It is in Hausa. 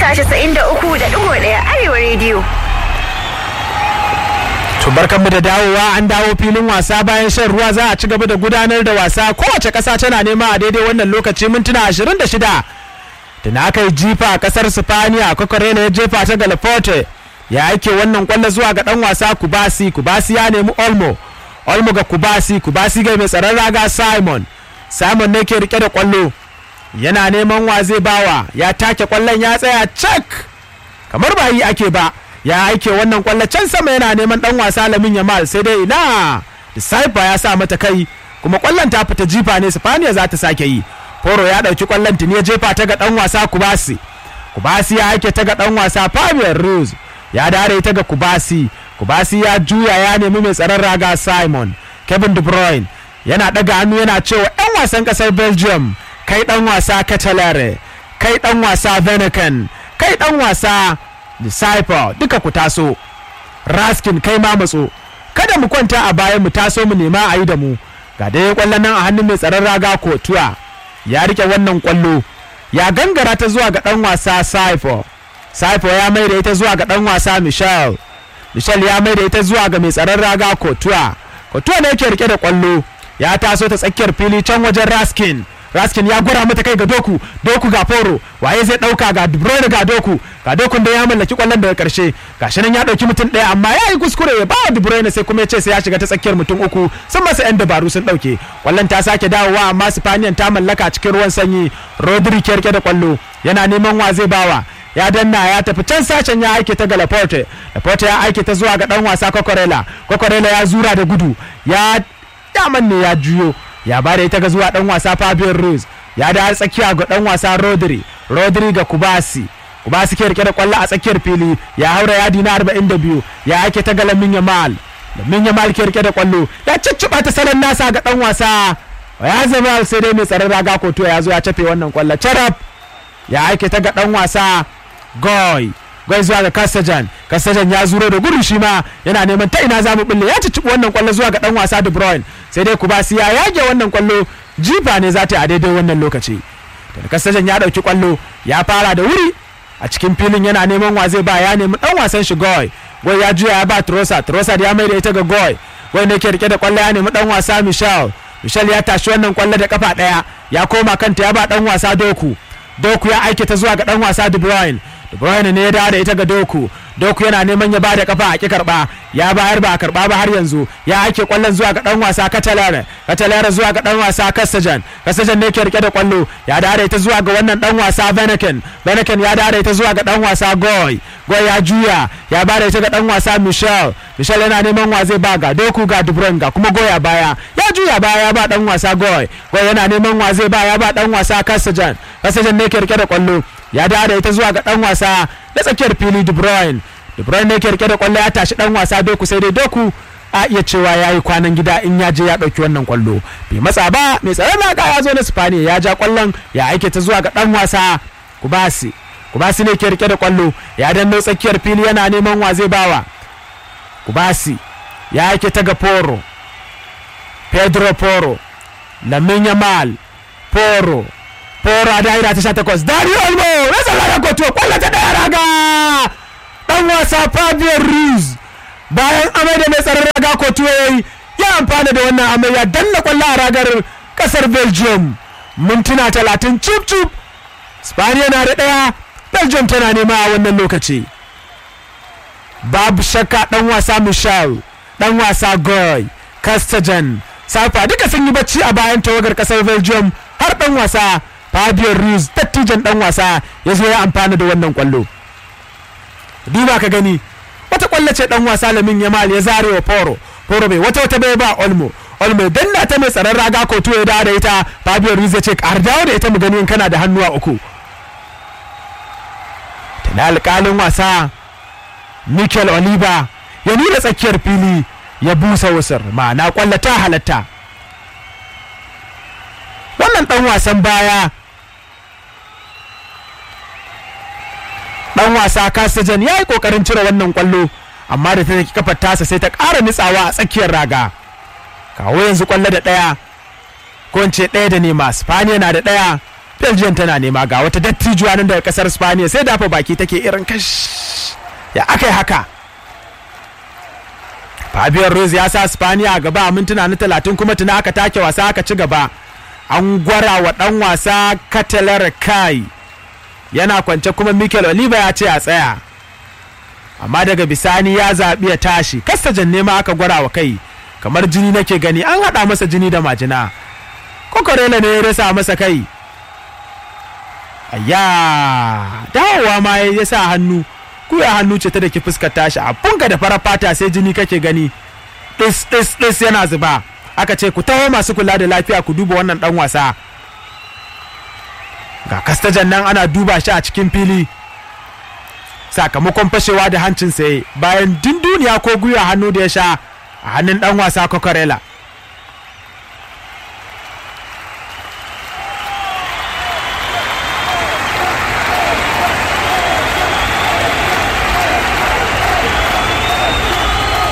mita 93.1 Arewa rediyo. To barkanmu da dawowa an dawo filin wasa bayan shan ruwa za a ci gaba da gudanar da wasa kowace ƙasa tana nema a daidai wannan lokaci mintuna 26 da na aka yi jifa a ƙasar Sifaniya Kokorena ya jefa ta Galaforte ya aike wannan kwallo zuwa ga ɗan wasa Kubasi Kubasi ya nemi Olmo Olmo ga Kubasi Kubasi ga mai tsaron raga Simon Simon ne ke rike da kwallo yana neman wa zai bawa ya take kwallon ya tsaya cak kamar ba yi ake ba ya aike wannan kwallo can sama yana neman dan wasa lamin yamal sai dai ina disciple ya sa mata kai kuma kwallon ta fita jifa ne sifaniya za ta sake yi foro ya dauki kwallon tuni ya jefa ta ga dan wasa kubasi kubasi ya aike ta ga dan wasa fabian rose ya dare ta ga kubasi kubasi ya juya ya nemi mai tsaron raga simon kevin de bruyne yana daga hannu yana cewa 'yan wasan kasar belgium kai dan wasa katalare kai dan wasa venican kai dan wasa disciple duka ku taso raskin kai ma matso kada mu kwanta a bayan mu taso mu nema a yi da mu ga dai kwallon nan a hannun mai tsaron raga kotuwa ya rike wannan kwallo ya gangara ta zuwa ga dan wasa saifo saifo ya mai da ita zuwa ga dan wasa michel michel ya mai da ita zuwa ga mai tsaron raga kotuwa kotuwa ne yake rike da kwallo ya taso ta tsakiyar fili can wajen raskin raskin ya gura mata kai ga doku doku ga foro waye zai dauka ga de bruyne ga doku ga dokun da ya mallaki kwallon daga karshe gashi nan ya dauki mutum daya amma ya yi kuskure ya ba de bruyne sai kuma ya ce sai ya shiga ta tsakiyar mutum uku sun masa yan dabaru sun dauke kwallon ta sake dawowa amma spaniyan ta mallaka cikin ruwan sanyi rodri ke rike da kwallo yana neman wa zai bawa ya danna ya tafi can sashen ya aike ta ga laporte laporte ya aike ta zuwa ga dan wasa kokorela kokorela ya zura da gudu ya daman ne ya juyo ya bada ita ga zuwa dan wasa Fabian Ruiz ya da tsakiya ga dan wasa Rodri Rodri ga Kubasi Kubasi ke rike da kwallo a tsakiyar fili ya haura yadi na 42 ya ake ta ga Lamin Yamal Lamin Yamal ke rike da kwallo ya cicciba ta salon nasa ga dan wasa ya zama sai dai mai tsaron raga koto ya zo ya cafe wannan kwallo charab ya ake ta ga dan wasa Goy gwai zuwa ga kasajan kasajan ya zuro da gudu shi ma yana neman ta ina za mu bulle ya cicciɓi wannan kwallo zuwa ga dan wasa de bruyne sai dai kubasi ya yage wannan kwallo jifa ne za ta yi a daidai wannan lokaci da kasajan ya dauki kwallo ya fara da wuri a cikin filin yana neman wa zai ba ya nemi dan wasan shi goy goy ya juya ya ba trosa trosa ya mai da ita ga goy goy ne ke rike da kwallo ya nemi dan wasa michel michel ya tashi wannan kwallo da kafa daya ya koma kanta ya ba dan wasa doku doku ya aike ta zuwa ga dan wasa de bruyne De Bruyne ne ya dawo da ita ga Doku. Doku yana neman ya bada kafa a ki karba. Ya bayar ba a karba ba har yanzu. Ya ake kwallon zuwa ga dan wasa Catalara. Catalara zuwa ga dan wasa Kasajan. Kasajan ne ke rike da kwallo. Ya dawo da ita zuwa ga wannan dan wasa Benaken. Benaken ya dawo da ita zuwa ga dan wasa Goy. Goy ya juya. Ya bada ita ga dan wasa Michel. Michel yana neman wa zai ba ga Doku ga De Bruyne ga kuma Goy a baya. Ya juya baya ya ba dan wasa Goy. Goy yana neman wa zai ba ya ba dan wasa Kasajan. Kasajan ne ke rike da kwallo. ya dawo da ita zuwa ga dan wasa na tsakiyar fili De Bruyne De Bruyne ne ke rike da kwallo ya tashi dan wasa Doku sai dai Doku a iya cewa ya yi kwanan gida in ya je ya ɗauki wannan kwallo bai matsa ba mai tsaron naka ya zo na Spaniya ya ja kwallon ya aike ta zuwa ga dan wasa Kubasi Kubasi ne ke rike da kwallo ya danno tsakiyar fili yana neman wa zai bawa Kubasi ya aike ta ga Poro Pedro Poro Lamin Yamal Poro Fora daira ta sha takwas Dario Olmo rasa lara koto kwallo ta daya raga dan wasa Fabian Ruiz bayan amai da mai tsaron raga koto yayi ya amfana da wannan amai ya danna kwallo a ragar kasar Belgium mintuna talatin cip cip Spaniya na da daya Belgium tana nema a wannan lokaci babu shakka dan wasa Michel dan wasa Goy Castajan Safa duka sun yi bacci a bayan tawagar kasar Belgium har dan wasa Fabio Ruiz dattijan dan wasa ya zo ya amfana da wannan kwallo. Duba ka gani wata kwallo ce dan wasa Lamin Yamal ya zare wa Foro. Foro bai wata wata bai ba Olmo. Olmo danna ta mai tsaron raga ko ya dawo da ita Fabio Ruiz ya ce ƙar dawo da ita mu gani in kana da hannuwa uku. Tana alƙalin wasa Mikel Oliva ya nuna tsakiyar fili ya busa wasar ma'ana kwallo ta halatta. Wannan ɗan wasan baya dan wasa Kasajan ya yi kokarin cire wannan kwallo amma da ta take kafar tasa sai ta ƙara nitsawa a tsakiyar raga kawo yanzu kwallo da ɗaya ko in ce ɗaya da nema Spaniya na da ɗaya belgium tana nema ga wata dattijuwa nan daga kasar spaniya sai dafa baki take irin kash ya aka yi haka Fabian Ruiz ya sa Spaniya a gaba a mintuna na talatin kuma tuna aka take wasa aka ci gaba an gwara wa dan wasa Katalar Kai yana kwance kuma Mikel Oliva ya ce a tsaya amma daga bisani ya zaɓi ya tashi kasta janne ma aka gwara wa kai kamar jini nake gani an haɗa masa jini da majina kokorela ne ya rasa masa kai ayya dawowa ma ya sa hannu kuya hannu ce ta da ki fuskar tashi abunka da farar fata sai jini kake gani ɗis ɗis ɗis yana zuba aka ce ku taho masu kula da lafiya ku duba wannan ɗan wasa ga kastajan nan ana duba shi a cikin fili sakamakon fashewa da hancin saye bayan dunduniya ko gwiwa hannu da ya sha a hannun ɗan wasa kokorela